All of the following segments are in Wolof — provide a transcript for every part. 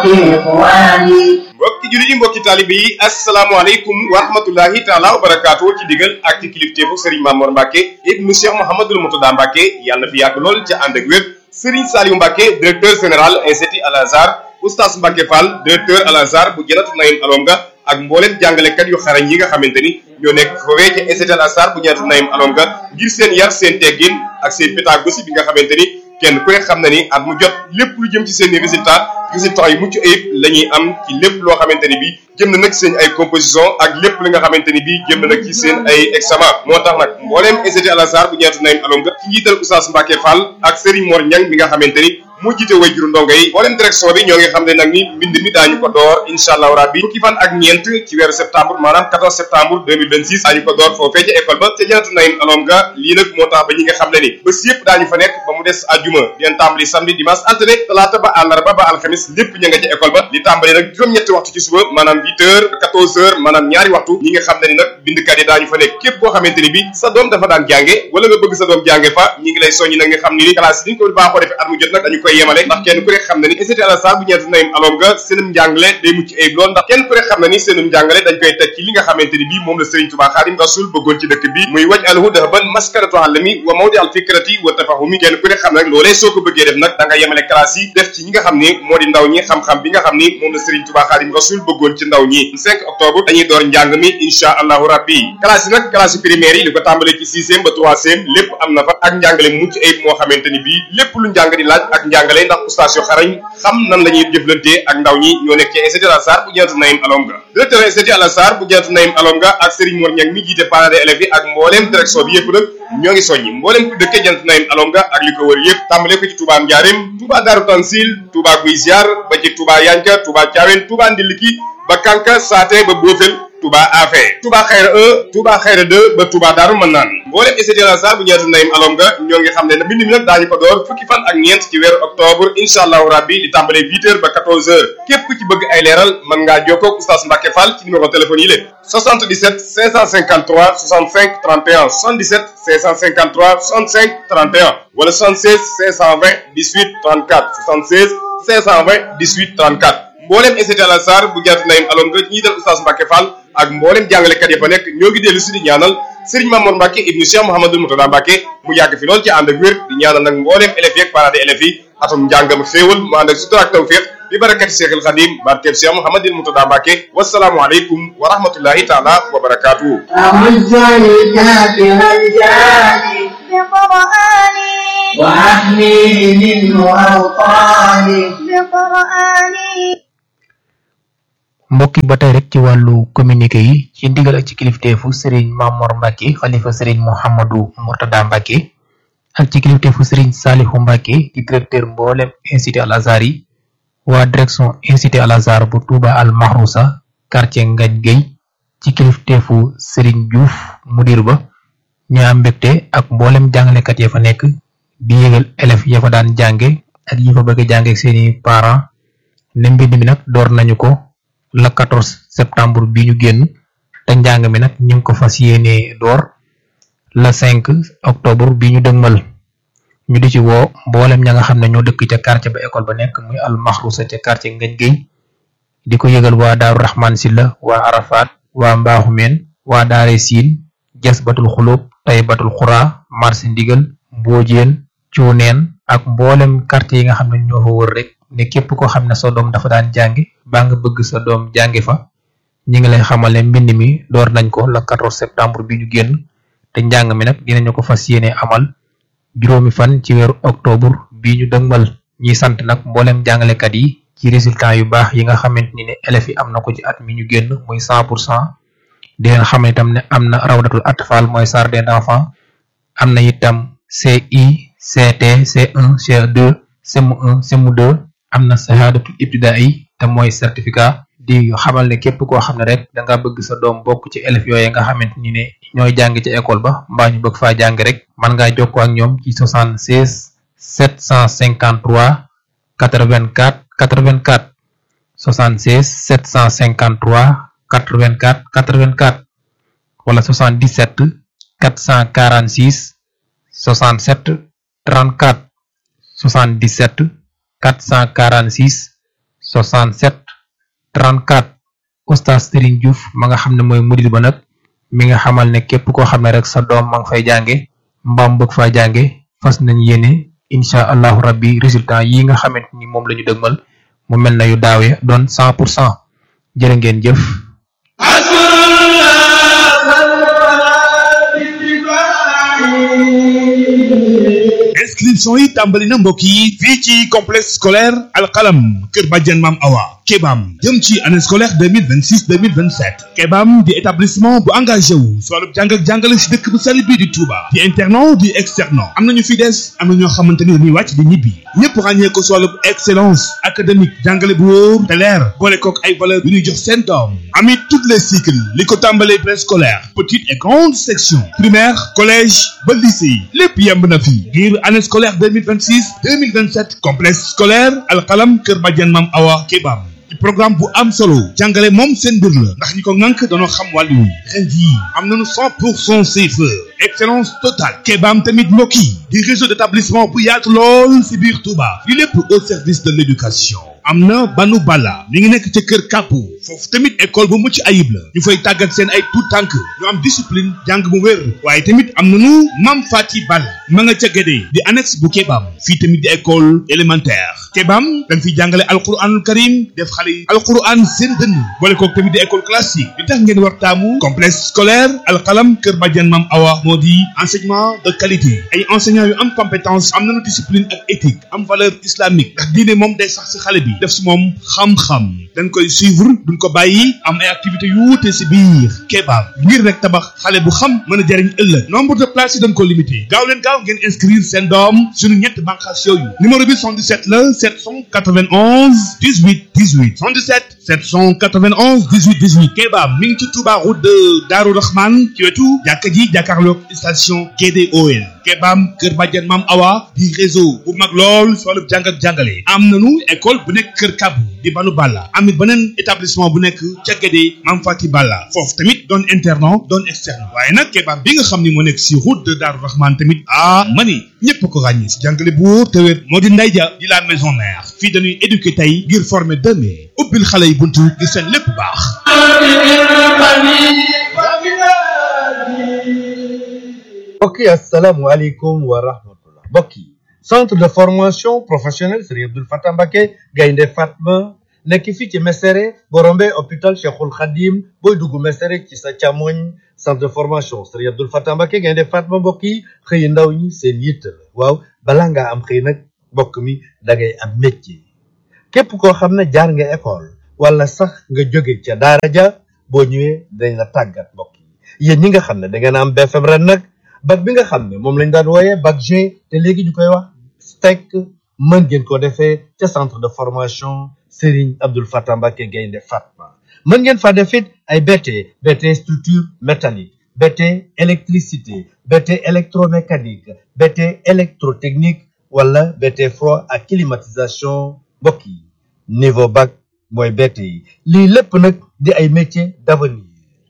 mbokki jullit yi mbokki taalibe yi asalaamaaleykum wa rahmatullahi taala wa barakaatu ci digal ak ci kilifteefu Serigne Mamour Mbacke ibnu Cheikh Mouhamadul Moutada Mbacke yàlla na fi yàgg lool ca ànd ak wér Serigne Saliou Mbacke directeur général institut Al Azhar oustaz Mbacke Fall directeur Al Azhar bu Janatu Naïm Alonga ak mboolem jàngalekat yu xarañ yi nga xamante ni ñoo nekk foofee ca institut Al Azhar bu Janatu Naïm Alonga ngir seen yar seen teggin ak seen pédagogie bi nga xamante ni kenn ku ne xam na ni at mu jot lépp lu jëm ci seen i résultat résultats yu mucc ayib la ñuy am ci lépp loo xamante ni bii jëm na nag seen ay composition ak lépp li nga xamante ni bii jëm na nag ci seen ay examen moo tax nag mbooleem institut Al Azhar bu ñeetu Naïm Alonga ci njiital Oustaz Mbacke Fall ak Serigne Mor Niang mi nga xamante ni moo jiite way juru ndongo yi mbooleem direction bi ñoo ngi xam ne nag ni mbind mi daañu ko door incha allahu rabbi fukki fan ak ñeent ci weeru septembre maanaam 14 septembre 2026 daañu ko door foofee ca école ba ca janatu Naïm Alonga lii nag moo tax ba ñi nga xam ne ni bés yëpp daañu fa nekk ba mu des àjjuma dinañ tàmbali samedi dimanche altine talaata ba àllarba ba alxamis lépp ña nga ca école ba li tàmbali nag juróom-ñetti waxtu ci suba maanaam 8 heures 14 heures maanaam ñaari waxtu ñi nga xam ne ni nag bindkat yi daañu fa nekk képp koo xamante ni bi sa doom dafa daan jànge wala nga bëgg sa doom jànge fa ñi ngi lay soññi nag nga xam ni ni classe yi ni ñu ko baaxoo defee at mu jot nag dañu koy yemale ndax kenn ku ne xam na ni institut Al Azhar bu ñeetu Naïm Alonga seenum njàngale day mucc ayib lool ndax kenn ku ne xam na ni seenum njàngale dañ koy teg ci li nga xamante ni bii moom la Serigne Touba Xaadim Rasul bëggoon ci dëkk bi muy waj alhu dahaban maskaratu alami wa mawdi al fikrati wa tafahumi kenn ku ne xam ne nag loolee soo ko bëggee def nag da nga yemale classe yi def ci ñi nga xam ni moo di ndaw ñi xam-xam bi nga xam ni moom la Serigne Touba Xaadim Rasul bëggoon ci ndaw ñi 5 octobre dañuy door njàng mi insha allahu rabbi classe yi nag classe primaire yi li ko tàmbalee ci sixième ba troisième lépp am na fa ak njàngale mucc ayib moo xamante ni bii lépp lu njàng di laaj ak njàngale ndax ustaas yu xarañ xam nan la ñuy jëflantee ak ndaw ñi ñoo nekk ci institut Al Azhar bu Janatu Naïm Alonga directeur institut Al Azhar bu Janatu Naïm Alonga ak Serigne Mor Niang mi jiite parents d'élèves yi ak mbooleem direction bi yëpp nag ñoo ngi soññi mbooleem ku dëkkee Janatu Naïm Alonga ak li ko wër yëpp tàmbale ko ci Touba Ndiarème Touba Darou Tansil Touba Guy Ziar ba ci Touba Yanka Touba Thiawène Touba Ndiliki ba Kanka Saate ba Bofel Touba Afé Touba Xayra 1 Touba Xayra 2 ba Touba Daaru Manaan mboolem institut Al Azhar bu Janatu Naïm Alonga ñoo ngi xam ne ne mbind mi nag daañu ko door fukki fan ak ñeent ci weeru octobre incha allahu rabbi di tàmbalee 8 heures ba 14 heures képp ku ci bëgg ay leeral mën ngaa jokkoo ak oustaz Mbacke Fall ci numéro téléphone yi lée 77 553 65 31 77 553 65 31 wala 76 520 18 34 76 520 18 34 mboolem institut Al Azhar bu Janatu Naïm Alonga ñi dal oustaz Mbacke Fall ak mboolem jàngalekat ya fa nekk ñoo ngi dellu si di ñaanal Serigne Mamour Mbacke ibnu Cheikh Mouhamadul Moutada Mbacke mu yàgg fi lool ci ànd ak wér di ñaanal nag mboolem élèves yeeg parents d'élèves yi atum njàngam xéewal mu ànd ak sutura ak tawfiq bi barakati Cheikhul Khadim barkeb Cheikh Mouhamadul Moutada Mbacke wasalaamu aleykum wa rahmatullahi taala wa barakatuhu وأحميه منه أوطاني mbokki ba tey rek ci wàllu communiqué yi ci ndigal ak ci kilifteefu Serigne Mamor Mbacke xalifa Serigne Mouhamadou Mourtada Mbacke ak ci kilifteefu Serigne Salihu Mbacke di directeur mboolem institut Al Azhar yi waa direction institut Al Azhar bu Touba Al Mahrousa quartier Ngagne Gueye ci kilifteefu Serigne Diouf mudir ba ñu am mbégte ak mboolem jàngalekat ya fa nekk di yëgal élèves ya fa daan jànge ak yi fa bëgg a jànge ak seeni parents ne mbind mi nag door nañu ko le 14 septembre bi ñu génn te njàng mi nag ñu ngi ko fas yéene door le 5 octobre bi ñu dëgmal ñu di ci woo mboolem ña nga xam ne ñoo dëkk ca quartier ba école ba nekk muy al maxrusa ca quartier Ngagne Gueye di ko yëgal waa Daaru Rahman Silla waa Arafat waa Mbaaxumeen waa Daare Siin Jas Batul Xulóob Tay Batul Xuraa marché Ndigal Mboojeen Cuuneen ak mboolem quartier yi nga xam ne ñoo fa wër rek ne képp koo xam ne sa doom dafa daan jàngi baa nga bëgg sa doom jàngi fa ñi ngi lay xamal ne mbind mi door nañ ko le 14 septembre bi ñu génn te njàng mi nag dinañu ko fas yéene amal juróomi fan ci weeru octobre bi ñu dëgmal ñiy sant nag mboolem jàngalekat yi ci résultat yu baax yi nga xamante ni ne élèves yi am na ko ci at mi ñu génn muy 100 pour cent di leen xam itam ne am na rawdatul atfal mooy jardin d'enfants am na itam CI CT C1 C2 CM1 CM2 am na sahadatul ibtidaai te mooy certificat di xamal ne képp koo xam ne rek da nga bëgg sa doom bokk ci élèves yooyu nga xamante ni ne ñooy jàng ci école ba mbaa ñu bëgg faa jàng rek mën ngaa jokkoo ak ñoom ci 76 753 84 84 76 753 84 84 wala 77 446 67 34 77 446 67 34 oustaz Serigne Diouf ma nga xam ne mooy murid ba nag mi nga xamal ne képp koo xam ne rek sa doom ma nga fay jànge mbaam bëgg faa jànge fas nañ yéene incha allahu rabbi résultat yi nga xamante ni moom la ñu dëgmal mu mel na yu daawee doon 100 pour cent jërë ngeen jëf inscription yi tàmbali na mbokk yi fii ci complexe scolaire alxalam kër Badiane Mam Awa Kebam jëm ci année scolaire 2026 2027 Kebam di établissement bu engagé wu si wàllu jàng ak jàngale si dëkk bu sell bii di Touba di internat di externat am nañu fi des am na ñoo xamante ni dañuy wàcc di ñibbi ñëpp ràññee ko si wàllu excellence académique jàngale bu wóor te leer boole kook ay valeur yu ñuy jox seen doom amit toutes les cycles li ko tàmbalee préscolaire petite et grande section primaire collège ba lycée lépp yemb na fi ngir année scolaire 2026 2027 complexe scolaire alxalam kër Badiane Mam Awa Kebam ci programme bu am solo jàngale moom seen mbir la ndax ñi ko ŋànk dañoo xam wàllu wi ren jii am nañu 100 pour cent CFE excellence totale Kebam tamit mbokk yi di réseau d'établissement bu yaatu lool si biir Touba li lépp au service de l'éducation am na banu bala mi ngi nekk ca kër kàppu foofu tamit école bu mucc ayib la ñu fay tàggat seen ay tout tànk ñu am discipline jàng bu wér waaye tamit am nañu mam fati bal ma nga ca gédé di annexe bu Kebam fii tamit di école élémentaire Kebam dañ fiy jàngale alquranul karim def xale yi alquran seen dënn boole kook tamit di école classique li tax ngeen war taamu complexe scolaire alxalam kër Badiane Mam Awa moo di enseignement de qualité ay enseignants yu am compétence am nañu discipline ak éthique am valeur islamique ndax diine moom day sax si xale bi def si moom xam-xam dañ koy suivre duñ ko bàyyi am ay activités yu wuute si biir Kebam ngir rek tabax xale bu xam mën a jariñ ëllëg nombre de places yi dañ ko limité gaaw leen gaaw ngeen inscrire seen doom suñu ñett bànqaas yooyu numéro bi 77 la 791 18 18 77 791 18 18 Kebam mi ngi ci Touba route de Darou Rahman ci wetu jàkka ji jàkkaarloog station GDOL Kebam Kër Badiane Mam Awa di réseau bu mag lool si wàllu jàng ak jàngale am nañu école bu nekk Kër Kabu di Banu Balla amit beneen établissement bu nekk ca Guédé Mam Fati Balla foofu tamit doon internat doon externe waaye nag Kebam bi nga xam ni moo nekk si route de Darou Rahman tamit ah mani ñëpp ko ràññee si jàngale bu wóor te wér moo di Ndeye Dia di la maison mère fii dañuy éduquer tey ngir former demain ubbil xale yi buntu ngir seen lépp baax. mbokk yi asalaamualeykum wa rahmatullah mbokk yi centre de formation professionnelle Serigne Abdoul Fatah Mbacké Gaynde Fatma nekk fii ci Mesere boo rombee hôpital Cheikhul Khadim booy dugg Mesere ci sa càmmoñ centre de formation Serigne Abdoul Fatah Mbacké Gaynde Fatma mbokk yi xëy ndaw ñi seen yitte la waaw balaa ngaa am xëy nag mbokk mi da ngay am métier képp koo xam ne jaar nga école wala sax nga jóge ca daara ja boo ñëwee dañ la tàggat mbokk yi yéen ñi nga xam ne da ngeen am BFM ren nag bac bi nga xam ne moom lañ daan wooyee bac G te léegi ñu koy wax STEC mën ngeen ko defee ca centre de formation Serigne Abdoul Fatah Mbacké Gaynde Fatma mën ngeen fa def it ay BT BT structure métallique BT électricité BT électromécanique BT électrotechnique wala BT froid ak climatisation mbokk yi niveau bac mooy BT yi lii lépp nag di ay métiers d'avenir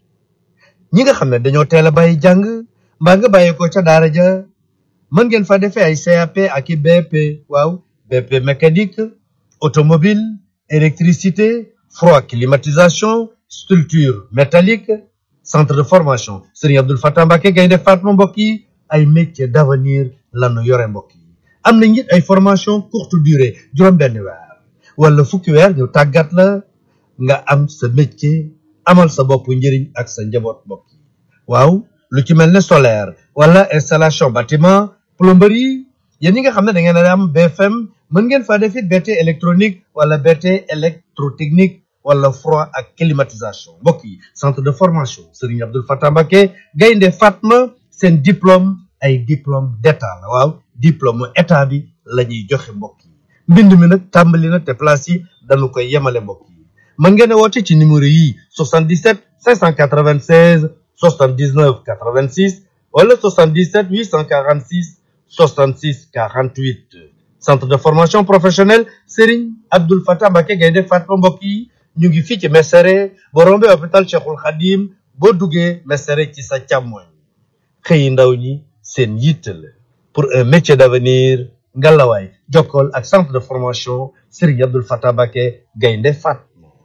ñi nga xam ne dañoo teel a bàyyi jàng mbaa nga bàyyi ko ca daara ja mën ngeen fa defee ay CAP ak i BP waaw BP mécanique automobile électricité froid climatisation structure métallique centre de formation Serigne Abdoul Fatah Mbacké Gaynde Fatma mbokk yi ay métiers d'avenir lanu yore mbokk yi am na it ay formation courte durée juróom benn weer wala fukki weer ñu tàggat la nga am sa métier amal sa bopp njëriñ ak sa njaboot mbokk yi waaw lu ci mel ne solaire wala installation bâtiment plomberie yéen ñi nga xam ne da ngeen a am BFM mën ngeen faa def it BT électronique wala BT électrotechnique wala froid ak climatisation mbokk yi centre de formation Serigne Abdoul Fatah Mbacké Gaynde Fatma seen diplôme ay diplôme d'état la waaw diplôme état bi la ñuy joxe mbokk yi mbind mi nag tàmbali na te place yi dañu koy yemale mbokk yi mën ngeen a woote ci numéro yi 77 596 79 86 wala 77 846 66 48 centre de formation professionnelle Serigne Abdoul Fatah Mbacké Gaynde Fatma mbokk yi ñu ngi fii ci Mesere boo rombee hôpital Cheikhul Khadim boo duggee Mesere ci sa càmmoñ xëyi ndaw ñi seen yitte la pour un métier d'avenir ngalawaay jokkool ak centre de formation Serigne Abdoul Fatah Mbacké Gaynde Fatma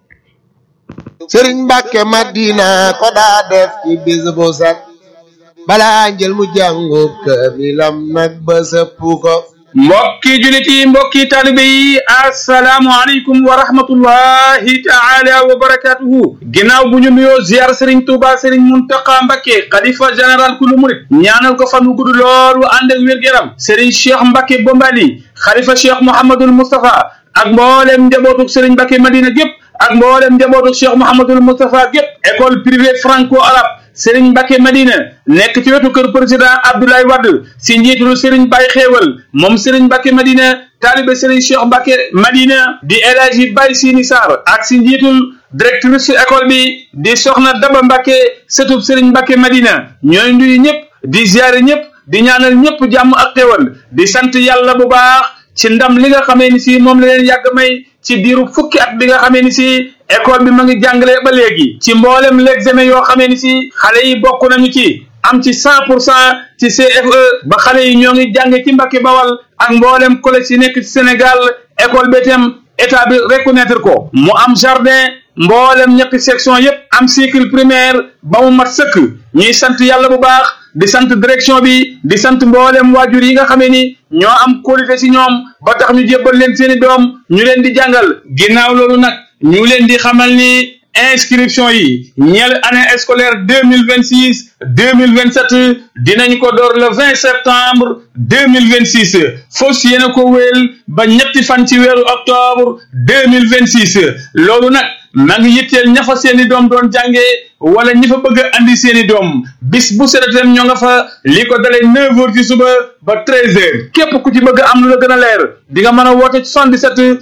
sëriñ Mbàkke Madina ko daa def ci bis bu set balaa njël mu jàngu kaamilam nag ba sëpp ko mbokki julit yi mbokki taalibe yi asalaamualeykum wa rahmatullahi taala wa barakatuhu ginnaaw bu ñu nuyoo ziar sëriñ tuuba sëriñ muntaqa mbakke xalifa général kulu murit ñaanal ko fan wu gudd loolu ànd ak wér-gu-yaram sëriñ cheikh mbakke bombali xalifa cheikh mouhamadul moustapha ak mboolem njabootuk sëriñ mbakke madina gépp ak mboolem njabootuk cheikh mouhamadul moustapha gépp école privée franco arabe Serigne Mbacke Madina nekk ci wetu kër président Abdoulaye Wade si njiitul Serigne Baye Xéewal moom Serigne Mbacke Madina taalibe Serigne Cheikh Mbacke Madina di El Hadji Baye Sini Sarr ak si njiitul directrice école bi di Soxna Daba Mbacke sëtub Serigne Mbacke Madina ñooy nuyu ñëpp di ziare ñëpp di ñaanal ñëpp jàmm ak xéewal di sant yàlla bu baax ci ndam li nga xamee ni si moom la leen yàgg may ci diiru fukki at bi nga xamee ni si école bi ma ngi jàngale ba léegi ci mboolem l'examen yoo xamee ni si xale yi bokk nañu ci am ci cent pour cent ci CFE ba xale yi ñoo ngi jànge ci Mbàkke Bawal ak mboolem collège yi nekk ci Sénégal école bi itam état bi reconnaître ko mu am jardin mboolem ñetti section yépp am cycle primaire ba mu mat sëkk ñuy sant yàlla bu baax di sant direction bi di sant mboolem waajur yi nga xamee ni ñoo am qualité ci ñoom ba tax ñu jébbal leen seeni doom ñu leen di jàngal ginnaaw loolu nag ñu leen di xamal ni inscription yi ñeel année scolaire deux mille vingt six deux mille vingt sept dinañ ko door le vingt septembre deux mille vingt six fos yéena ko wéel ba ñetti fan ci weeru octobre deux mille vingt six loolu nag maa ngi yitteel ña fa seeni doom doon jàngee wala ñi fa bëgg a andi seeni doom bis bu seretem ñoo nga fa li ko dalee neuf heures ci suba ba treize heures képp ku ci bëgg am lu la gën a leer di nga mën a woote 77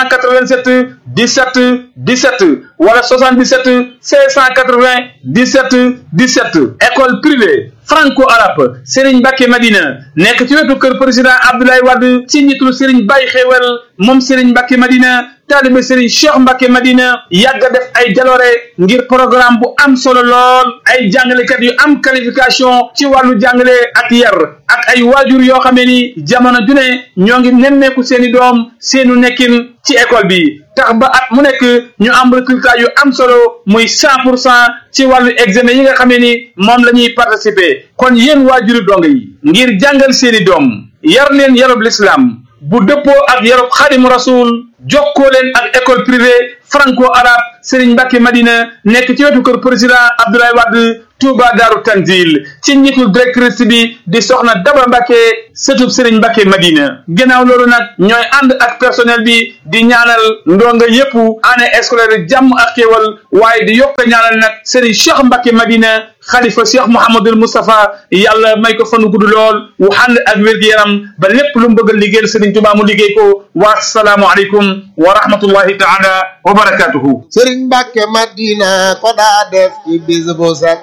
687 17 17 wala 77 580 17 17 école privée franco arabe Serigne Mbacke Madina nekk ci wetu kër président Abdoulaye Wade ci njiitul Serigne Baye Xewel moom Serigne Mbacke Madina taalibe Serigne Cheikh Mbacke Madina yàgg a def ay jaloore ngir programme bu am solo lool ay jàngalekat yu am qualification ci wàllu jàngale ak yar ak ay waajur yoo xamee ni jamono ju ne ñoo ngi nemmeeku seeni doom seenu nekkin ci école bi tax ba at mu nekk ñu am résultat yu am solo muy cent pour cent ci wàllu examen yi nga xamee ni moom la ñuy participer kon yéen waajuri dong yi ngir jàngal seeni doom yar leen yarub l'islam bu dëppoo ak yarub xaadimu rasul jokkoo leen ak école privée franco arabe Serigne Mbacke Madina nekk ci wetu kër président Abdoulaye Wade Touba Daaru Tanzil ci njiitul directrice bi di soxna Daba Mbacke sëtub Serigne Mbacke Madina ginnaaw loolu nag ñooy ànd ak personnel bi di ñaanal ndonga yépp année scolaire jàmm ak xéewal waaye di yokk ñaanal nag Serigne Cheikh Mbacke Madina xalifa Cheikh Mouhamadul Moustapha yàlla may ko fanu gudd lool wu ànd ak wér-gu-yaram ba lépp lu mu bëgg a liggéeyal Serigne Touba mu liggéey ko wa salaamu aleykum wa rahmatullahi taala wa barakatuhu sëriñ Mbàkke Madina ko daa def ci bis bu set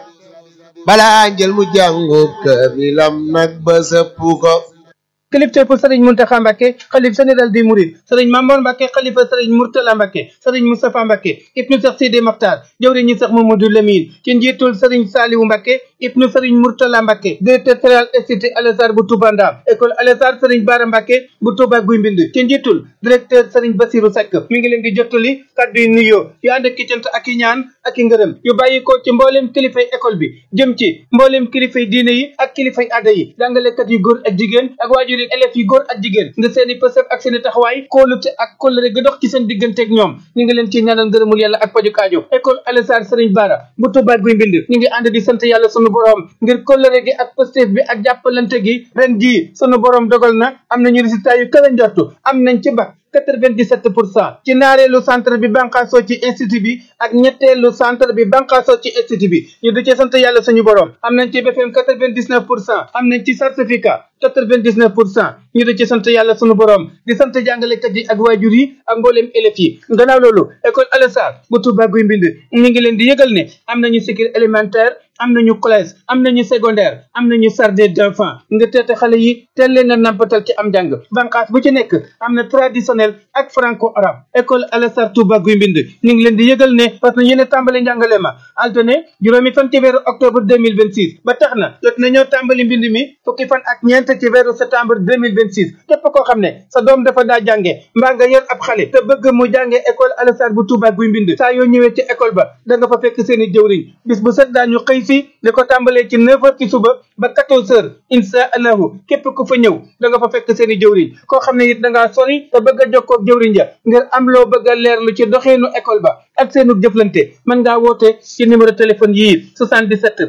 balaa njël mu jàngu kaamilam nag ba sëpp ko kilifteefu sëriñ Muntaxa Mbàkke xalif général des Mourides sëriñ Mamoor Mbàkke xalifa sëriñ Murtala Mbàkke sëriñ Moustapha Mbàkke ibnu Seex Sidi Maxtaar jëwriñ ñi Seex Mamadou Lamine ci njiitul sëriñ Saaliwu Mbàkke ibnu sëriñ Murtala Mbàkke directeur général institut Alassar bu Touba Ndam école Alassar sëriñ Baara Mbàkke bu Touba Guy Mbind ci njiitul directeur sëriñ Basiru Seck mi ngi leen di jottali kàddu yi nuyoo yu ànd ak cant ak i ñaan ak i ngërëm yu bàyyi ko ci mbooleem kilifay école bi jëm ci mbooleem kilifay diine yi ak kilifay aada yi jàngalekat yu góor ak jigéen ak waajur yi élèves yi góor ak jigéen nga seeni pësëf ak seeni taxawaay kóolute ak kóllëre ga dox ci seen digganteeg ñoom ñu ngi leen ci ñaanal ngërëmul yàlla ak paju kaajo école Alassar sëriñ Baara bu Touba Guy Mbind ñu ngi ànd di sant yàlla sunu borom ngir kóllëre gi ak pëstéef bi ak jàppalante gi ren jii sunu borom dogal na am nañu résultat yu kala njortu am nañ ci bac 97 pour cent ci naareelu centre bi banqaasoo ci institut bi ak ñetteelu centre bi banqaasoo ci institut bi ñu di ci sant yàlla suñu borom am nañ ci BFM 99 pour cent am nañ ci certificat 99 pour cent ñu di ci sant yàlla suñu borom di sant jàngalekat yi ak waajur yi ak mbooleem élèves yi gannaaw loolu école Alassar bu Touba Guy Mbind ñu ngi leen di yëgal ne am nañu cycle élémentaire am nañu collège am nañu secondaire am nañu jardin d'enfants nga teete xale yi teel leen a nampatal ci am njàng banqaas bu ci nekk am na traditionnel ak franco arabe école Alassar Touba Guy Mbind ñu ngi leen di yëgal ne parce que yéen tàmbali njàngale ma altine juróomi fan ci weeru octobre 2026 ba tax na jot na ñoo tàmbali mbind mi fukki fan ak ñeent ñeent ci weeru septembre 2026 képp koo xam ne sa doom dafa daa jànge mbaa nga yor ab xale te bëgg mu jànge école Alassane bu Touba guy mbind saa yoo ñëwee ci école ba da nga fa fekk seen i jëwriñ bis bu set daañu xëy si li ko tàmbalee ci 9 heures ci suba ba 14 heures insha allahu képp ku fa ñëw da nga fa fekk seen i jëwriñ koo xam ne it da ngaa sori te bëgg a jokkoo ak jëwriñ ja ngir am loo bëgg a leerlu ci doxeenu école ba ak seenu jëflante mën ngaa woote ci numéro téléphone yii 77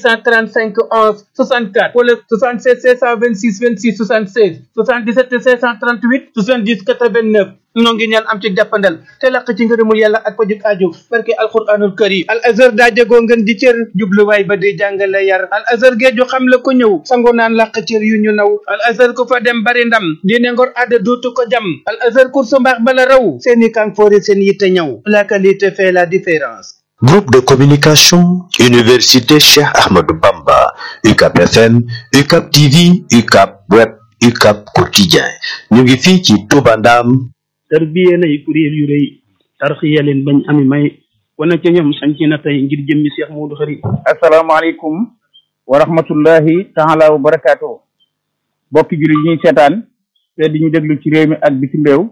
835 11 64 wala 76 626 26 76 77 638 70 89 ñoo ngi ñaan am ci jàppandal te laq ci ngërëmul yàlla ak pajuk aju barke alquranul karim al azhar daa jegoo ngeen di cër jubluwaay ba di jàngale yar al azhar géeju xam la ko ñëw sango naan laq cër yu ñu naw al azhar ku fa dem bari ndam diine ngor aada dootu ko jam al azhar kursu mbaax bala raw seeni kanfoori seen yitte ñëw la qualité fait la différence Groupe de communication, Université Cheikh Ahmadou Bamba, UCAP FM, UCAP TV, UCAP Web, UCAP Quotidien. ñu ngi fii ci Touba Ndam. tarbiye nay kuréel yu rëy tarxiya leen bañ ami may wana ca ñoom sanci na tey ngir jëmmi Cheikh Modou Khari asalaamaaleykum wa rahmatullahi taala wa barakaatu bokki jullit yi ñuy seetaan te di ñu déglu ci réew mi ak bitim réew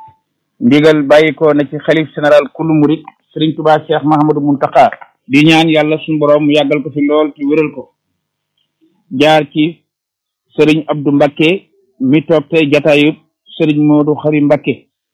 ndigal bàyyi ko na ci xalif général kullu murit sëriñ tubaa cheikh mahamadou muntaka di ñaan yàlla suñu borom mu yàggal ko fi lool te wéral ko jaar ci sëriñ abdou mbakke mi toog tey jataayub sëriñ moodu xari mbakke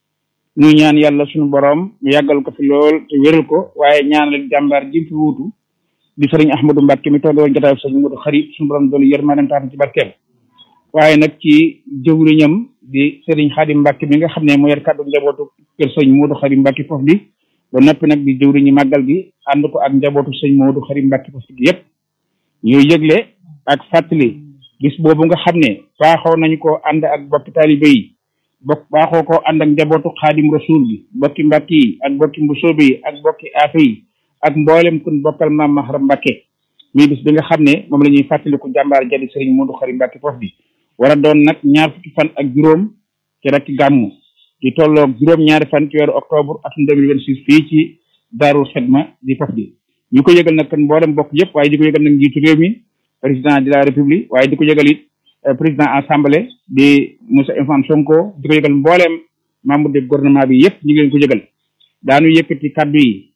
ñu ñaan yàlla suñu borom mu yàggal ko fi lool te wéral ko waaye ñaanal jàmbaar ji fi wuutu di sëriñ ahmadou mbakke mi toog woon jataayub sëriñ moodu xari suñu borom doolu yërmaanam taatan ci barkeem waaye nag ci jëwriñam di sëriñ xaadim mbakke mi nga xam ne moo yor kàddu njabootu kër sëriñ moodu xari mbakke foofu bi ba noppi nag di jëwriñu màggal gi ànd ko ak njabootu sëñ Moodu Xari Mbàkke foofu gi yépp ñuy yëgle ak fàttali bis boobu nga xam ne baaxoo nañu ko ànd ak bokki taalibe yi bokk baaxoo ko ànd ak njabootu xaadim rasul gi bokki mbàkki yi ak bokki mbusoobe yi ak bokki aafe yi ak mboolem kun bokkal maam Mahram Mbàkke muy bis bi nga xam ne moom la ñuy fàttaliku jàmbaar jadi sëriñ Moodu Xari Mbàkke foofu bi war a doon nag ñaar fukki fan ak juróom ci rek gàmmu di tolloog juróom-ñaari fan ci weeru octobre atum 2026 fii ci Daarul Xidma di faf di ñu ko yëgal nag kan mboolem bokk yëpp waaye di ko yëgal nag njiitu réew mi président de la république waaye di ko yëgal it président assemblée di Moussa Ousmane Sonko di ko yëgal mbooleem membre de gouvernement bi yëpp ñu ngi leen ko yëgal daanu yëkkati kaddu yi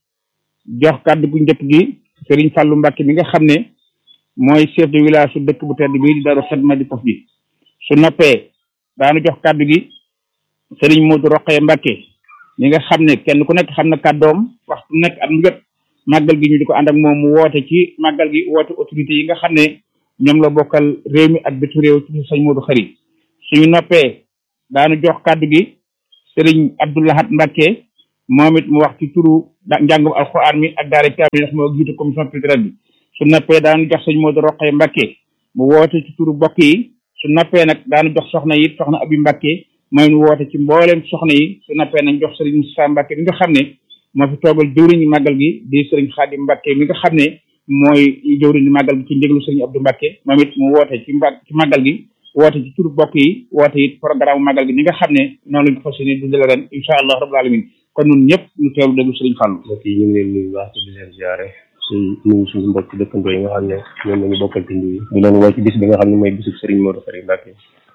jox kaddu gu njëkk gi Serigne Fallou Mbacke mi nga xam ne mooy chef de village su dëkk bu tedd bii di Daarul Xidma di faf di su noppee daanu jox kaddu gi sëriñ Modou Roqee Mbacke ñi nga xam ne kenn ku nekk xam na kàddoom waxtu nekk at mu jot màggal gi ñu di ko ànd ak moom mu woote ci màggal gi woote autorité yi nga xam ne ñoom la bokkal réew mi ak bitu réew ci sëñ Modou Khari suñu noppee daanu jox kàddu gi sëriñ Abdoulahat Mbacke moom it mu wax ci turu njàngum alxuraan mi ak daara kaamil ndax moo jiite commission culturelle bi su noppee daanu jox sëñ Modou Roqee Mbacke mu woote ci turu bokk yi su noppee nag daanu jox soxna yi soxna Abi Mbacke mooy nu woote ci mbooleem soxna yi su nappee nañ jox sëriñ Moussa Mbacke mi nga xam ne moo fi toogal jëwriñu màggal gi di sëriñ Xaadim Mbacke mi nga xam ne mooy jëwriñu màggal gi ci njéglu sëriñ Abdou Mbacke moom it mu woote ci mba ci màggal gi woote ci turu bokk yi woote it programme màggal gi ni nga xam ne noonu lañ ko fas yéene dundale ren incha allah rabbul alamin kon ñun ñëpp ñu teewlu déglu sëriñ Fallou mbokk yi ñu ngi leen nuyu baax di leen ziare ci nuyu suñu mbokk dëkkandoo yi nga xam ne ñoom lañu bokkal tund yi di leen woo ci bis bi nga xam ne mooy bisub sëriñ Modou Khari Mbacke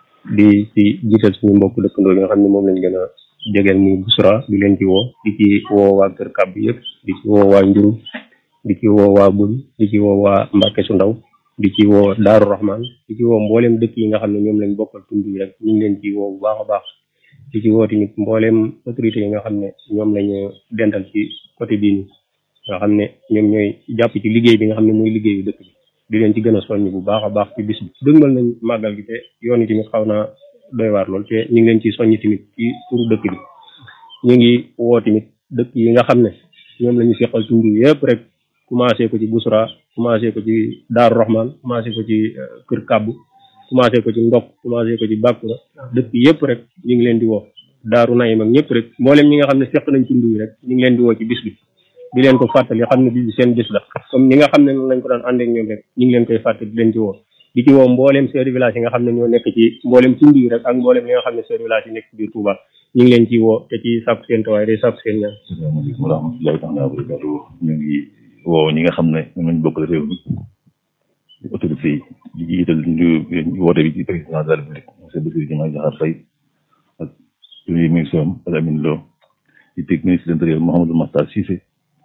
di ci jiital suñu mbokk dëkkandoo yi nga xam ne moom lañ gën a jegeel muy Busra di leen ci woo di ci woo waa Kër Kàbb yëpp di ci woo waa Njuru di ci woo waa Bul di ci woo waa Mbàkke su ndaw di ci woo Daaru Rahman di ci woo mboolem dëkk yi nga xam ne ñoom lañ bokkal tund yi rek ñu ngi leen ci woo bu baax a baax di ci woo tamit mboolem autorité yi nga xam ne ñoom lañu dental ci côté bii nii nga xam ne ñoom ñooy jàpp ci liggéey bi nga xam ne mooy liggéeyu dëkk bi di leen ci gën a soññ bu baax a baax ci bis bi dëgmal nañ màggal gi te yoon yi tamit xaw naa doy waar lool te ñu ngi leen ci soññ tamit ci turu dëkk bi ñu ngi woo tamit dëkk yi nga xam ne ñoom la ñu seqal tund yëpp rek commencé ko ci Busra commencé ko ci Daaru Rahman commencé ko ci Kër Kàbbu commencé ko ci Ndok commencé ko ci Bàkkura dëkk yëpp rek ñu ngi leen di woo Daaru Nayim ak ñëpp rek mboolem ñi nga xam ne seq nañ tund yi rek ñu ngi leen di woo ci bis bi di leen ko fàttali xam ne bis bi seen bis la comme ñi nga xam ne noonu lañ ko daan ànd ak ñoom rek ñu ngi leen koy fàttali di leen ci woo di ci woo mbooleem chef de village yi nga xam ne ñoo nekk ci mbooleem tund yi rek ak mbooleem li nga xam ne chef de village yi nekk ci biir Touba ñu ngi leen ci woo te ci sàkku seen tawaay day sàkku seen ñaan asalaamaaleykum wa rahmatullahi taala wa barakatuh ñu ngi woo ñi nga xam ne ñoom lañ bokkal réew mi autorité yi di jiital ñu woote bi ci président de la république monsieur Bassirou Diomaye Diakhar Faye ak premier ministre am Alamine Lo di teg ministre de l'intérieur Mouhamadou Makhtar Cissé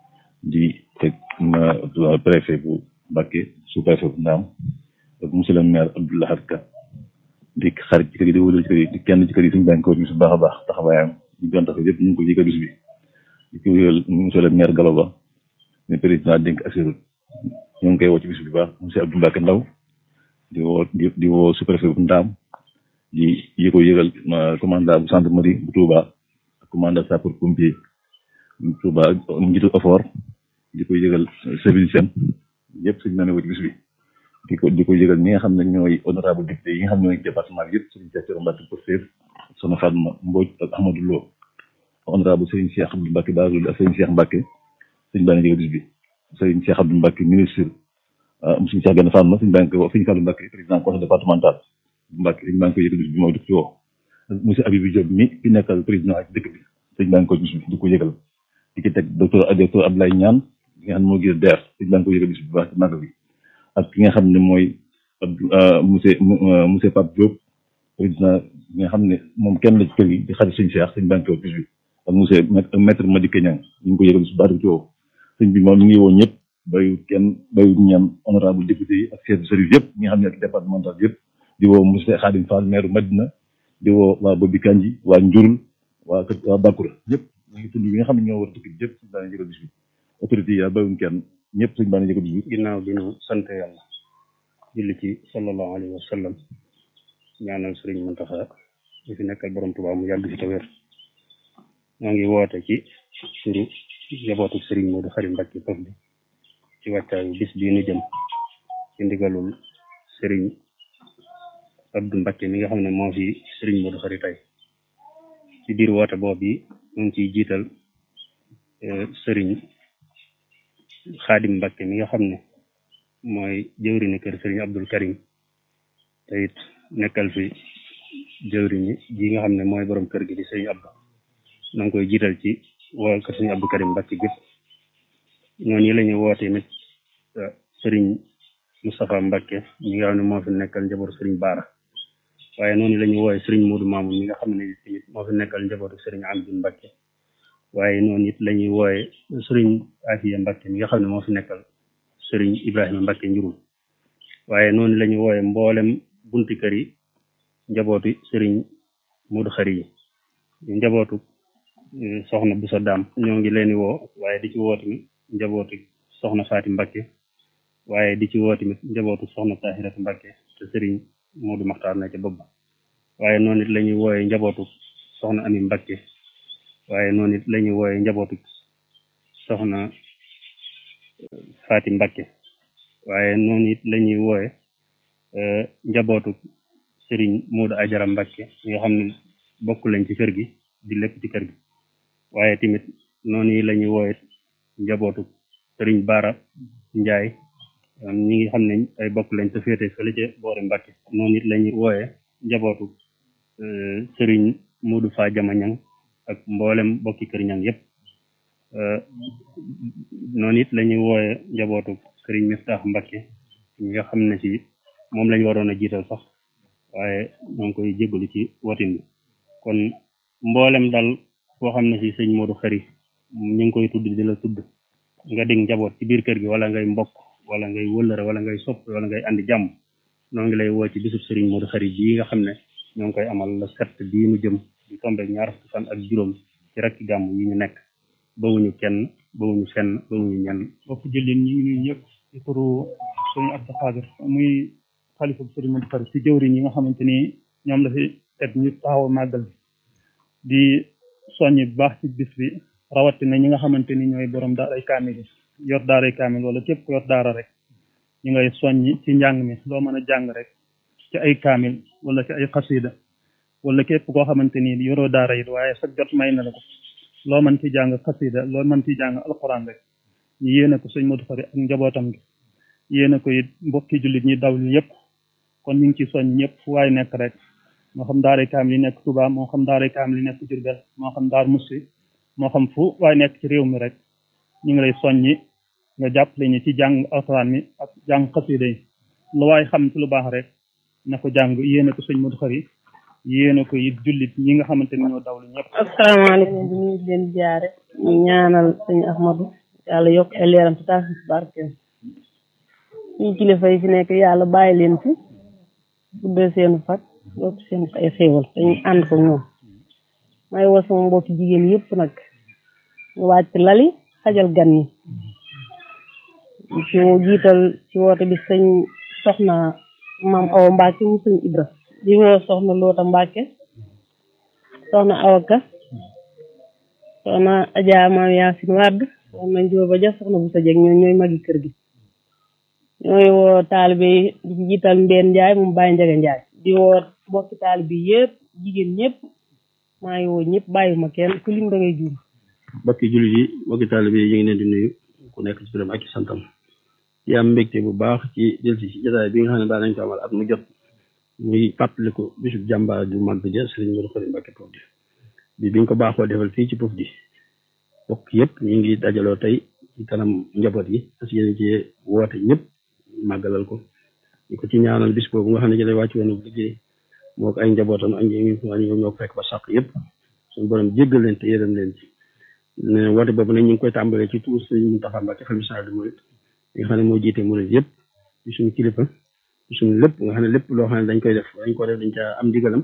di teg préfet bu Mbacké sous préfet bu Ndaam ak monsieur le maire Abdou Lahad Ka di xarit ci kër yi di wóolu ci kër yi di kenn ci kër yi suñu bànk ko bis bu baax a baax taxawaayam ñu doon taxaw yëpp ñu ngi ko jëkk bis bi di ko yëgal monsieur le maire Gallo Ba ne président dénk assuré ñoo ngi koy woo ci bis bu baax monsieur Abdou Mbacke Ndaw di woo di di woo sous-préfet bu Ndaam di yi ko yëgal commandant bu gendarmerie bu Touba ak commandant sapeur pompier bu Touba ak njiitu effort di ko yëgal service seen yëpp suñu nane woo ci bis bi di ko di ko yëgal ñi nga xam ne ñooy honorable député yi nga xam ne ñooy département bi yëpp Serigne Cheikh Thioro Mbacke Pastef Soxna Fatma Mbodj ak Ahmadou Lo honorable Serigne Cheikh Abdou Mbacke Bazoul ak Serigne Cheikh Mbacke suñu baa ngi yëgal bis bi Serigne Cheikh Abdou Mbacke ministre monsieur Cheikh Gane Fatma suñu baa ngi koy woo Serigne Fallou Mbacke président conseil départemental Mbacke suñu baa ngi koy yëgal bis bi mooy di ko ci woo monsieur Abibou Diop mi fi nekkal président ak dëkk bi suñu baa ngi koy bis bi di ko yëgal di ki teg docteur docteur Abdoulaye Niane di nga xam ne moo gis DER suñu baa ngi koy yëgal bis bi bu baax ci màgg bi ak ki nga xam ne mooy monsieur monsieur Pape Diop président bi nga xam ne moom kenn la ci kër gi di xarit suñu Cheikh suñu baa ngi koy bis bi ak monsieur maître Madické Niang ñu ngi ko yëgal bis bu baax di ko woo sëñ bi moom mi ngi woo ñëpp bayu kenn bayu ñaan honorable député yi ak chef de service yëpp ñi nga xam ne ak départemental yëpp di woo monsieur Khadim Fall maire Madina di woo waa Bobi Kanji waa Njurul waa kër waa Bakura ñëpp ñu ngi tudd bi nga xam ne ñoo war a tukki yëpp suñu baa ngi yëgal bis bi autorité yi bayuñ kenn ñëpp suñu baa ngi yëgal bis bi ginnaaw bi nu sant yàlla julli ci sallallahu alayhi wa sallam ñaanal sëriñ Muntaxa ñu fi nekkal borom Tuubaa mu yàgg fi te wér ñoo ngi woote ci turu njabootu sëriñ Modou Khary Mbacké Pof bi ci wàccaayu bis bii nu jëm ci ndigalul sëriñ Abdou Mbacké mi nga xam ne moo fi sëriñ Modou Khary tey ci biir woote boobu yi ñu ngi ciy jiital sëriñ Xaadim Mbacké mi nga xam ne mooy jëwriñu kër sëriñ Abdul Karim te it nekkal fi jëwriñi ji nga xam ne mooy borom kër gi di sëriñ Abdou na nga koy jiital ci waa kër sëriñ Abdou Karim Mbacké gépp noonu yi la ñuy woote nit sëriñ Moustapha Mbacké mi nga xam ne moo fi nekkal njabootu sëriñ Baara waaye noonu la ñuy wooye sëriñ Modou Mamoun mi nga xam ne tamit moo fi nekkal njabootu sëriñ Amdi Mbacké waaye noonu it la ñuy wooye sëriñ Afiya Mbacké mi nga xam ne moo fi nekkal sëriñ Ibrahima Mbacké njurum waaye noonu la ñuy wooye mboolem bunti kër yi njabootu sëriñ Modou Khary yi njabootu soxna bu sa daam ñoo ngi leen di woo waaye di ci woo tamit njabootu soxna Faati Mbacké waaye di ci woo tamit njabootu soxna Tahiratu Mbacké te sëriñ Modou Maxtaar na ca bopp ba waaye noonu it la ñuy wooye njabootu soxna Ami Mbacké waaye noonu it la ñuy wooye njabootu soxna Faati Mbacké waaye noonu it la ñuy wooye njabootu sëriñ Modou Ajara Mbacké ñi nga xam ne bokk lañ ci kër gi di lépp ci kër gi waaye tamit noonu yi la ñuy wooye njabootu sëriñ Baara Njaay ñi ngi xam ne ay bokk lañ te féete fële ca boori Mbacké noonu it la ñuy wooye njabootu sëriñ Modou Fa Jama Ñang ak mboolem bokki kër ñang yépp noonu it la ñuy wooye njabootu sëriñ Miftaax Mbacké ñi nga xam ne ci moom lañ waroon a jiital sax waaye ñoo ngi koy jégalu ci wotin bi kon mboolem dal foo xam ne si sëñ Modou Khary ñu ngi koy tudd di la tudd nga dig njaboot ci biir kër gi wala ngay mbokk wala ngay wëllëre wala ngay sopp wala ngay andi jàmm noo ngi lay woo ci bisub sëriñ Modou Khary bii nga xam ne ñoo ngi koy amal la sept bii nu jëm di tombe ñaar fukki fan ak juróom ci rakki gàmm yi ñu nekk bawuñu kenn bawuñu fenn bawuñu ñenn bokk jëlin ñu ngi nuyu ñëpp ci turu sëriñ Abdou Khadir muy xalifa bu sëriñ Modou Khary ci jëwriñ yi nga xamante ni ñoom la fi teg ñu taxaw màggal bi di soññi bu baax ci bis bi rawatina ñi nga xamante ni ñooy borom daaray kaamil yi yor daaray kaamil wala képp ku yor daara rek ñu ngay soññi ci njàng mi loo mën a jàng rek ci ay kaamil wala ci ay xasida wala képp koo xamante ni yoroo daara it waaye sa jot may na la ko loo mën ci jàng xasida loo mën ci jàng alxuraan rek ñu yéene ko sëñ Modou Khary ak njabootam gi yéene ko it mbokki jullit ñi daw li yëpp kon ñu ngi ci soññ ñëpp fu waay nekk rek moo xam daaray kaamil yi nekk Touba moo xam daaray kaamil yi nekk Diourbel moo xam daar Moussi moo xam fu waay nekk ci réew mi rek ñu ngi lay soññi nga jàppale ñu ci jàng alxuraan mi ak jàng xasida yi lu waay xam ci lu baax rek na ko jàng yéene ko sëñ Modou Khari yéene ko it jullit ñi nga xamante ni ñoo dawlu ñëpp asalaamaaleykum ñu ngi leen di jaare ñu ñaanal sëñ Ahmadou yàlla yokk ay leeram ci taas ci barkeem suñu kilifa yi fi nekk yàlla bàyyi leen fi guddal seenu fat yokk seen ay xéewal te ñu ànd ko ñoom may woo sama mbokki jigéen yëpp nag ñu wàcc lali xajal gan yi ci jiital ci woote bi sëñ soxna maam Awa Mbacke mu sëñ Ibra di woo soxna Loota Mbacke soxna Awaka soxna Adja maam Yaasin Wàdd soxna Njóoba Ja soxna bu sa jeg ñoo ñooy magi kër gi ñooy woo taalibe yi di ci jiital Mbeen Njaay moom Baye Njaga Njaay di woo mbokki taalibe yëpp jigéen ñëpp maa ngi woo ñëpp bàyyiwuma kenn ku lim da ngay juum mbokki jullit yi mbokki taalibe yi ñu ngi leen di nuyu ku nekk ci turam ak ci santam di am mbégte bu baax ci delsi ci jotaay bi nga xam ne daa nañ ko amal at mu jot muy fàttaliku bisub jàmbaar ju mag ja Sëriñ Modou Khari Mbacké Pofdy bi biñ ko baaxoo defal fii ci Pofdy bokk yëpp ñu ngi dajaloo tey ci kanam njaboot yi parce que yéen ci woote ñëpp màggalal ko di ko ci ñaanal bis boobu nga xam ne ci lay wàcc woon liggéey moo ko ay njabootam ak ñi ñoom ñoo ko fekk ba sàq yëpp suñu borom jéggal leen te yërëm leen ci ne woote boobu nag ñu ngi koy tàmbalee ci tuur Sëriñ Mountakha Mbacké xalifa général des mourides nga xam ne moo jiite murid yëpp ci suñu kilifa ci suñu lépp nga xam ne lépp loo xam ne dañ koy def dañ ko def dañ ca am ndigalam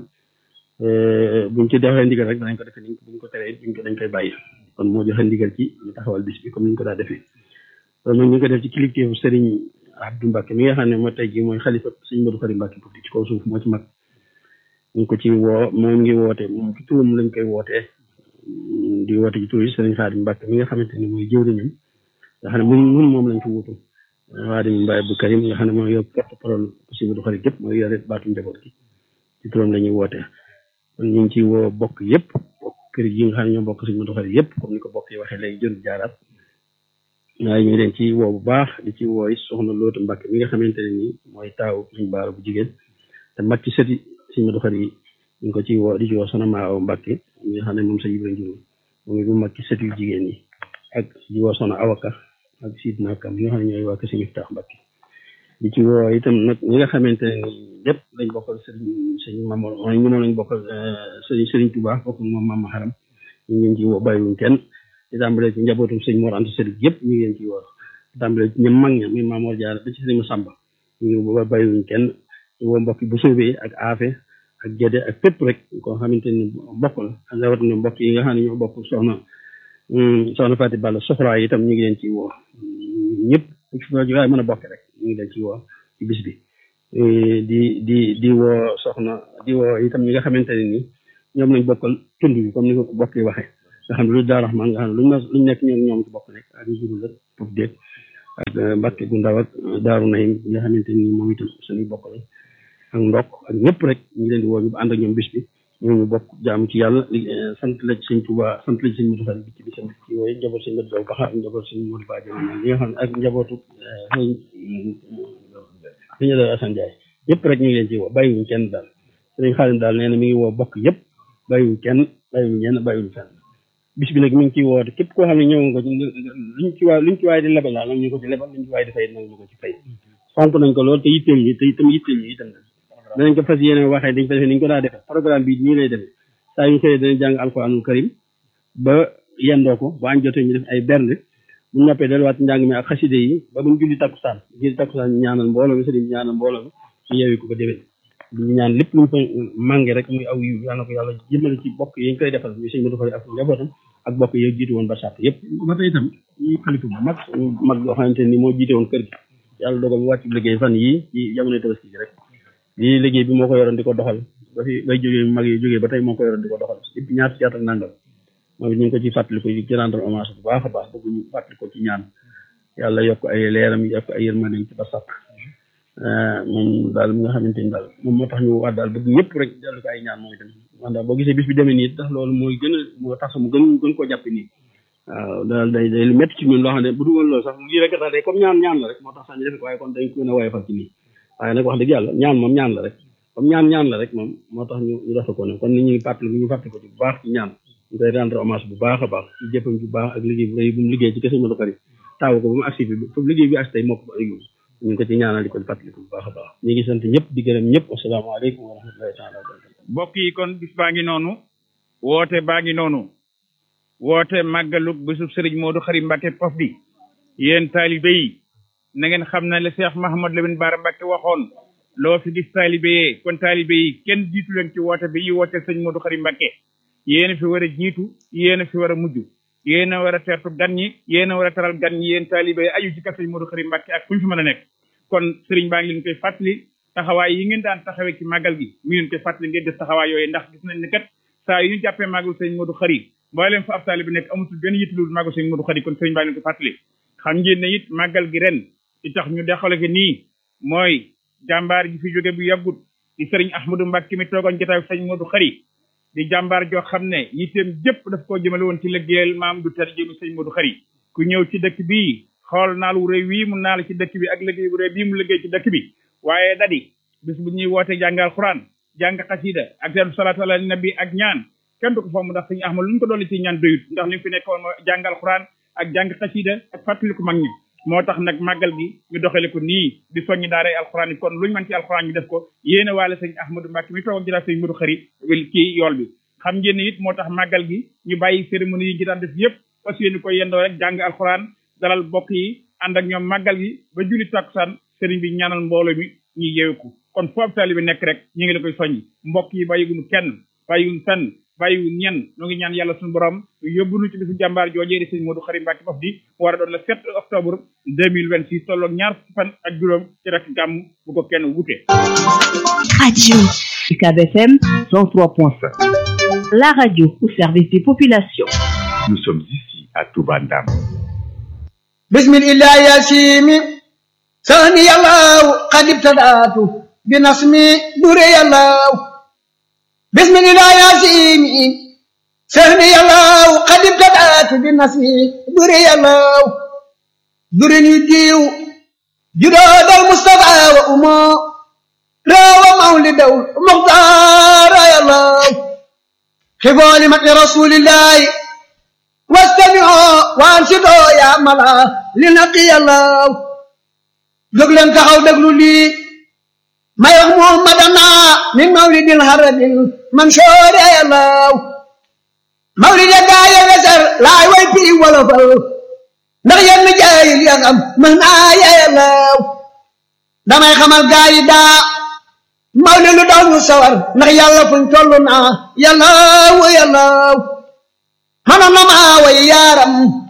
buñ ci defee ndigal rek danañ ko defee niñ buñ ko teree buñ ko dañ koy bàyyi kon moo joxe ndigal ci ñu taxawal bis bi comme ni ñu ko daa defee loolu nag ñu ngi ko def ci kilifteefu Serigne Abdou Mbacké mi nga xam ne moo tey jii mooy xalifa Serigne Modou Khari Mbacké Pofdy ci kaw suuf moo ci mag ñu ngi ko ci woo moom ngi woote moom ci turam lañ koy wootee di woote ci tur yi Serigne Khadim Mbacké mi nga xamante ni mooy jëwriñam nga xam ne mun mun moom lañ ko wutu Khadim Mbaye Abdou Karim nga xam ne mooy yor porte parole Serigne Modou Khari gépp mooy yore baatu njaboot gi ci turam la ñuy woote kon ñu ngi ci woo bokk yëpp bokk kër yi nga xam ne ñoo bokk Serigne Modou Khari yëpp comme ni ko bokk yi waxee léegi jëru jaaraat waaye ñu leen ci woo bu baax di ci woo soxna Loota Mbacké mi nga xamante ne nii mooy taaw suñu baara bu jigéen te mag ci sëti Serigne Modou Khari yi ñu ngi ko ci woo di ci woo soxna Maaw Mbacké mi nga xam ne moom sa Ibra Njur moom it mu mag ci sëti yu jigéen yi ak di woo soxna Awaka ak Sidna Kam yi nga xam ne ñooy waa Kër Serigne Miftaax Mbacké di ci woo itam nag ñi nga xamante ne nii lépp lañ bokkal Serigne Serigne Mamadou mooy ñu moom lañ bokkal Serigne Serigne Touba bokk moom Mama Haram ñu ngi leen ci woo bàyyiwuñ kenn di tàmbalee ci njabootum sëñ Mor Anta Sali yëpp ñu ngi leen ci woo di tàmbalee ci ñoom mag ña muy Mamour Diarra ba ci sëñ Samba ñu ngi woo bàyyiwuñ kenn di woo mbokk bu soobee ak aafe ak gédé ak fépp rek koo xamante ni bokk la ak rawatina mbokk yi nga xam ne ñoo bokk soxna soxna Fati Balla soxlaa itam ñu ngi leen ci woo ñëpp waaye mën a bokk rek ñu ngi leen ci woo ci bis bi di di di woo soxna di woo itam ñi nga xamante ne ni ñoom lañ bokkal tund bi comme ni ko bokk yi waxee nga xam ne lu daa raxmaan nga xam ne luñ ma luñ nekk ñoom ñoom ci bokk nekk ak njurul ak foofu déeg ak Mbàkke gu ndaw ak daaru nayim nga xamante ni moom itam suñuy bokk la ak ndokk ak ñëpp rek ñu leen di woo ñu ànd ak ñoom bis bi ñoom ñu bokk jaam ci yàlla sant la ci sëñ Tuuba sant la ci sëñ Modou Khari bi ci bisam ci wooyu njaboot sëñ Modou Baxa ak njaboot sëñ Modou Badji ñi nga xam ne ak njabootu sëñ Assane Ndiaye yëpp rek ñu ngi leen ci woo bàyyiwuñ kenn daal sëñ Xaalim daal nee na mi ngi woo bokk yëpp bàyyiwuñ kenn bàyyiwuñ ñenn bàyyiwuñ fenn bis bi nag mi ngi ciy woote képp koo xam ne ñëw nga luñ ci waay luñ ci waay di lebal daal nag ñu ko ci lebal luñ ci waay di fay nag ñu ko ci fay fonk nañ ko lool te yitteel ñi te itam yitteel ñi itam danañ ko fas yéene waxee dañ ko defee niñ ko daa defee programme bi nii lay demee saa yu xëyee danañ jàng alquranul karim ba yendoo ko ba añ jotee ñu def ay bernde bu noppee delluwaat njàng mi ak xaside yi ba buñ julli takkusaan julli takkusaan ñu ñaanal mbooloo mi sëriñ ñaanal mbooloo mi ñu yeewi ko ba déwén ñu ñaan lépp luñ fa mànge rek muy aw yiw yàlla na ko yàlla jëmale ci bokk yi ñu koy defal ñu sëñ Modou Khari ak njabootam ak bokk yi jiitu woon ba sàtt yëpp ba tey itam ñu xalifa bu mag mag yoo xamante ni moo jiite woon kër gi yàlla dogal mu wàcc liggéey fan yii ci jamono tabaski gi rek lii liggéey bi moo ko yoroon di ko doxal ba fi bay jógee mag yi jógee ba tey moo ko yoroon di ko doxal depuis ñaar ci at ak nangam moom it ñu ngi ko ci fàttaliku ci rendre hommage bu baax a baax bëgg ñu fàttali ko ci ñaan yàlla yokk ay leeram yokk ay yërmandeem ci ba sàkk moom daal mi nga xamante ni daal moom moo tax ñu wax daal bëgg ñëpp rek dellu ko ay ñaan moom itam man daal boo gisee bis bi demee nii tax loolu mooy gën a moo tax mu gën gën koo jàppe nii waaw daal day day lu métti ci ñun loo xam ne bu dul woon loolu sax lii rek tax day comme ñaan ñaan la rek moo tax sax ñu def ko waaye kon dañ ko gën a woyofal ci nii waaye nag wax dëgg yàlla ñaan moom ñaan la rek comme ñaan ñaan la rek moom moo tax ñu ñu defe ko ne kon ni ñuy fàttali ñu fàttali ko ci bu baax ci ñaan ñu koy rendre hommage bu baax a baax ci jëppam bu baax ak liggéey bu rëy bu mu liggéey ci kese Modou Khari taaw ko ba mu agsi bi foofu liggéey bi agsi tey moo ko fa ñu ngi ko ci ñaanal di ko fàttaliku bu baax a baax ñu ngi sant ñëpp di gërëm ñëpp asalaamaaleykum wa rahmatullahi taala wa barakatu mbokk yi kon bis baa ngi noonu woote baa ngi noonu woote màggalug bisub sëriñ Modou Khary Mbacké Pofdy yéen taalibe yi na ngeen xam ne le Cheikh Mahamad Lamine Bara Mbacké waxoon loo fi gis taalibe yee kon taalibe yi kenn jiitu leen ci woote bi yi woote sëriñ Modou Khary Mbacké yéen a fi war a jiitu yéen a fi war a mujj yéen a war a teertu gan ñi yéen a war a taral gan ñi yéen taalibe yi aju ci kër sëriñ Modou Khary Mbacké ak fu ñu fi mën a nekk kon sëriñ baa ngi leen koy fàttali taxawaay yi ngeen daan taxawee ci màggal gi mu ngi leen koy fàttali ngeen def taxawaay yooyu ndax gis nañ ne kat saa yu ñu jàppee màggal sëriñ Modou Khary mboolem fa ab taalibe bi nekk amutul benn yittulul màggal sëriñ Modou Khary kon sëriñ baa ngi leen koy fàttali xam ngeen ne it màggal gi ren li tax ñu dexale ko nii mooy jàmbaar ji fi jóge bu yàggut di sëriñ Ahmadou Mbacké mi toogoon jotaay sëriñ Modou Khary di jàmbaar joo xam ne yitteem jëpp daf koo jëmale woon ci liggéeyal maam du ter jëmi sëriñ Modou Khary ku ñëw ci dëkk bii xool naal wu rëy wii mu naal ci dëkk bi ak liggéey bu rëy bii mu liggéey ci dëkk bi waaye dadi bis bu ñuy woote jàngal xuraan jàng xasida ak seen salaatu ala nabi ak ñaan kenn du ko fomm ndax sëñ Ahmad lu ñu ko dolli ci ñaan doyut ndax li mu fi nekkoon mooy jàngal xuraan ak jàng xasida ak fàttaliku mag ñi moo tax nag màggal gi ñu doxale ko nii di soññi daaray alxuraan yi kon lu ñu mën ci alxuraan ñu def ko yéene waale sëñ Ahmadou Mbacké mi toog jëlaat sëñ Modou Khary ci yool bi xam ngeen ne it moo tax màggal gi ñu bàyyi cérémonie yi ñu daan def yëpp fas yéene ko yendoo rek jàng alxuraan dalal bokk yi ànd ak ñoom màggal gi ba julli takkusaan sëriñ bi ñaanal mbooloo mi ñu yeewu kon foofu taalibe bi nekk rek ñu ngi la koy soññi mbokk yi bàyyiwuñu kenn bàyyiwuñu fenn bàyyiwuñu ñenn ñoo ngi ñaan yàlla suñu borom yóbbu nu ci bisu jàmbaar joojee di sëñ Modou Khary Mbacké Pofdy mu war a doon le 7 octobre 2026 tolloog ñaar fukki fan ak juróom ci rek gàmm bu ko kenn wute. Radio UCAB FM 103.5. La radio au service des populations. Nous sommes ici à Touba Ndam. bismillah yasimi sani yallahu qad ibtadatu binasmi dure yallahu bismillah yasimi sani yallahu qad ibtadatu binasmi dure yallahu dure ñu diw judoodal mustafa wa umo rawa mawlidaw muxtaara yallahu xibooli mati rasulillahi واستمعوا وانصتوا يا ملا لنقي الله jóg leen taxaw déglu lii may wax muhammadana min mawlidil haradil mansoor yàllaw mawlid ya gaa ya wesar laay way piri wolofal ndax yenn jaayil ya xam mën naa yàllaw damay xamal gaa yi daa mawlid lu daw ñu sawar ndax yàlla fuñ toll naa yàllaw yàllaw mënoon na maa way yaaram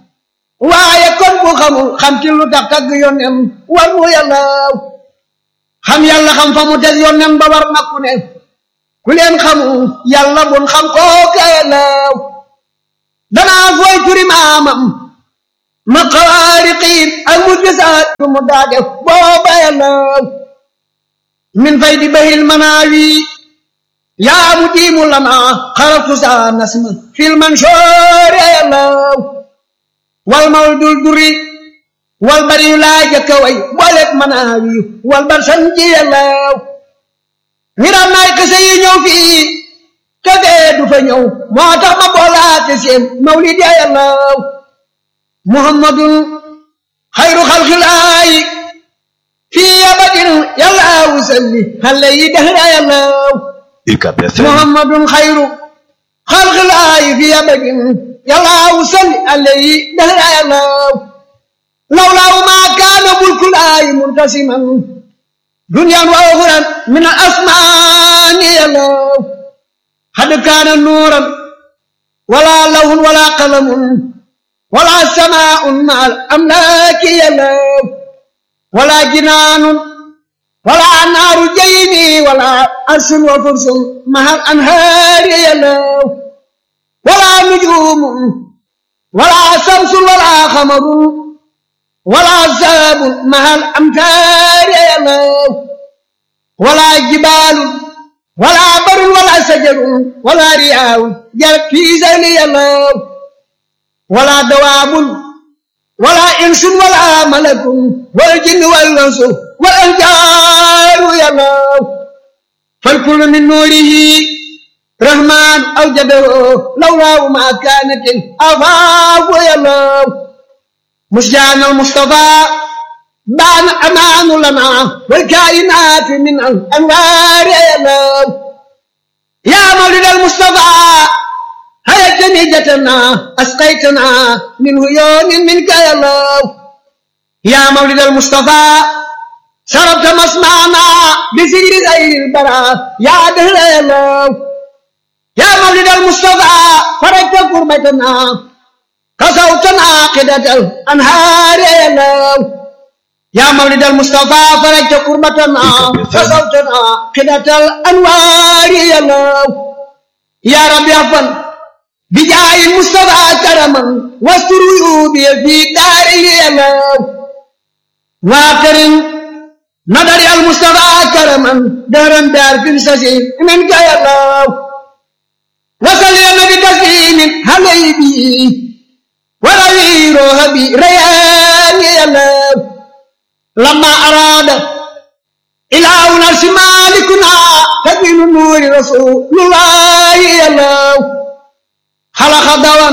waaye kon bu xamul xam ci lu tax tagg yónnem war mu yàllaaw xam yàlla xam fa mu teg yónnem ba war na ku ne ku leen xamul yàlla bun xam kooka yàllaaw danaa fooy turi maamam ma xawaariqiin ak mu gisaat bu mu daa def booba yàllaaw min fay di bahil manaawi yaa mu diimu lana xaratu saa nasma fil mansoor yàllaaw wal mawdul duri wal bari yu laa jëkka way booleeg manaawi wal bar sanji yàllaaw ngiram naay kese yi ñëw fii te dee du fa ñëw moo tax ma boolaate seen mawlid ya yàllaaw muhammadun xayru xalxilaayi fii abadin yàllaaw salli xale yi dahra yàllaaw UCAB FM محمد خير خلق الله في أبد يلا وصلي عليه دهر الله لولا ما كان ملك الله منتسما دنيا وأخرى من الأسمان يلا قد كان نورا ولا لون ولا قلم ولا سماء مع الأملاك يلا ولا جنان ولا نار جيبي ولا عرش وفرس مع الأنهار يلو ولا نجوم ولا شمس ولا قمر ولا ساب مع الأمتار يلو ولا جبال ولا بر ولا شجر ولا رياء جرت في زين يلو ولا دواب ولا إنس ولا ملك والجن والإنس والأنجار يلو فالكل من نوره رحمن أوجده لولا ما كانت الأفاق يلو مشجعنا المصطفى بان أمان لنا والكائنات من الأنوار يا الله يا مولد المصطفى هيا جنيجتنا أسقيتنا من عيون منك يا الله يا مولد المصطفى شربت مسمعنا بسجر غير البراء يا دهر يا الله يا مولد المصطفى فرجت كربتنا كسوتنا قدة الأنهار يا الله يا مولد المصطفى فرجت كربتنا كسوتنا قدة الأنوار يا الله يا رب يغفر بجاه المصطفى كرما واستر عيوبي في داري يا الله واكرم نظر المصطفى كرما دارا دار في سسيم منك يا الله وصل يا نبي تسليم حبيبي وروي روحي ريان يا الله لما أراد إلهنا مالكنا تبين نور رسول الله يا الله خلق دوام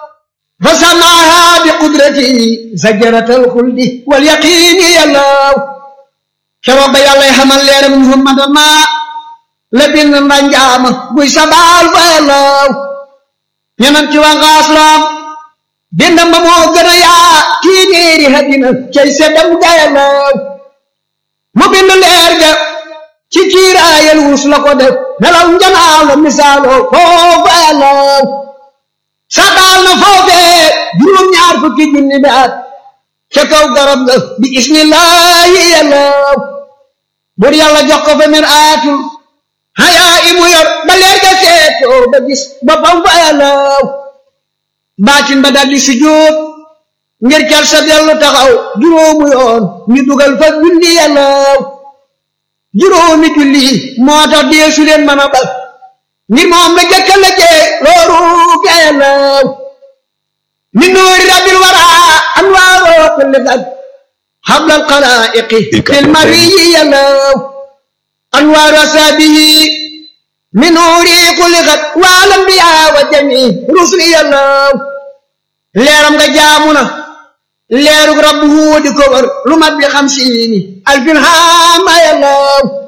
فسماها بقدرته زجرة الخلد واليقين يا الله keroog ba yàlla xamal leeram muhammad ma la bind mbanjaama buy sabaal fa yàllaw ñeneen ci wangaas loom bindam ba moo gën a yaa tiineeri hadina cay seddam ga yàllaw mu bind leer ga ci kiiraayal wus la ko def nelaw njanaaw la misaaloo foofa yàllaw sabaal na foofee juróom ñaar fukki junni bi at ca kaw garab ga bi ismillahi yàllaw bur yàlla jox ko fa mir aatul hayaa imu yor ba leer ga seetoo ba gis boppam fa yàllaw baatin ba daldi sujjóot ngir ker sa dellu taxaw juróomu yoon ñu dugal fa julli yàllaw juróomi julli moo tax deesu leen mën a bal ngir moom la jëkka la jee looru ga yàllaw min nuuri rabbil waraa anwaaroo kulli gad حبل القلائق في المري يلو أنوار أسابه من نوري خلقت والأنبياء وجميع رسل يلو ليرم جامنا ليرك ربه دكور لما بخمسين ألف هام يلو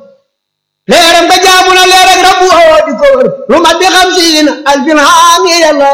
ليرم جامنا ليرك ربه دكور لما بخمسين ألف هام يلو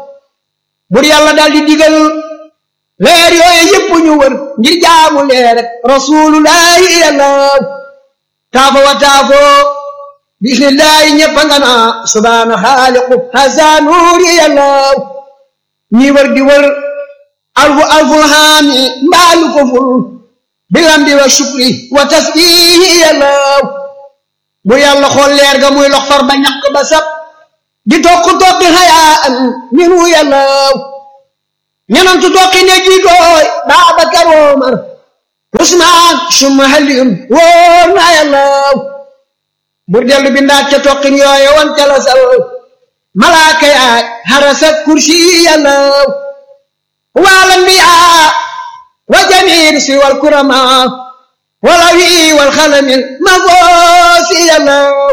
بري الله دال دي leer yooyu yëpp ñu wër ngir jaamu leer rek rasulullahi yàlla taafo wa taafo bismillahi ñëpp nga naa subhaana xaaliqu hasa nuuri yàlla ñi wër di wër alfu alfu haami mbaalu ko ful bilambi wa shukri wa tasbihi yàlla bu yàlla xool leer ga muy lox far ba ñaq ba sab di tokk tokki xayaa an minu yàlla ñenantu tokki ne jiitooy Baabakar Omar Usmaan summa Aliyun wóor na Yàlla bur dellu bindaat ca tokkin yooye won ca la sal malaaka yaay harasa kursi Yàlla wal anbiyaa wa jamiir si wal kurama wal awi wal xalamil mafoosi Yàlla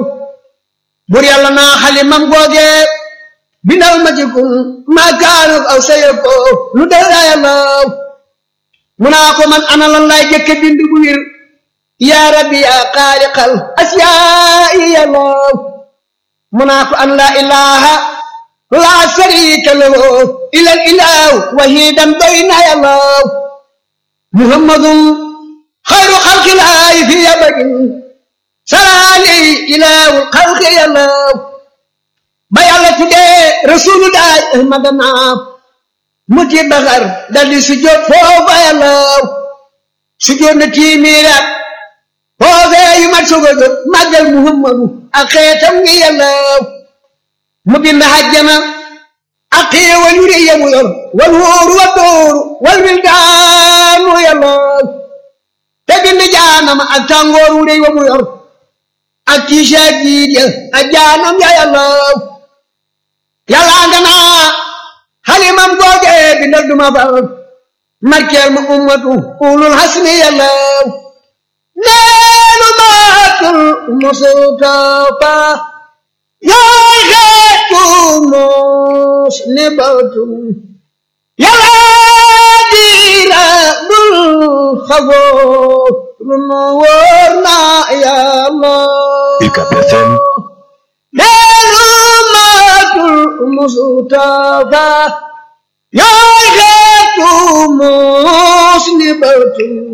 bur Yàlla naa xalimam googe bindal ma ci kun maa kaanu aw sayako lu dara yàlla mu naa ko man ana lan laay jëkke bind bu wir yaa rabbi yaa xaaliqal asiyaa'i yàlla mu naa ko an laa ilaha laa sharika lahu ilal ilahu wahidan doy na yàlla muhammadun xayru xalqilaahi fi abadin salaali ilahu xalqi yàlla ba yàlla tuddee rasulullah ahmadana mu ci baxar daldi sujjóot foofa yàlla sujjóot na tiimiiraat foofee yu mat soga jot màggal muhammadu ak xeetam ngi yàlla mu bind hajjana ak xéewal yu rëy yamu yor wal wóoru wa dóoru wal wildaanu yàlla te bind jaanama ak tàngoor wu rëy wa mu yor ak tiisa jiit ya ak jaanam ya yàlla yàlla nga naa xalimam googe bindal duma far markeel ma ummatu ulul hasmi yàlla neenu maatul mustafa yaay xeetu muslibatun yàlla diira bul xafoor nu wóor na yàlla UCAB FM leenu maatul mustafa yaay xeetu mus ni batul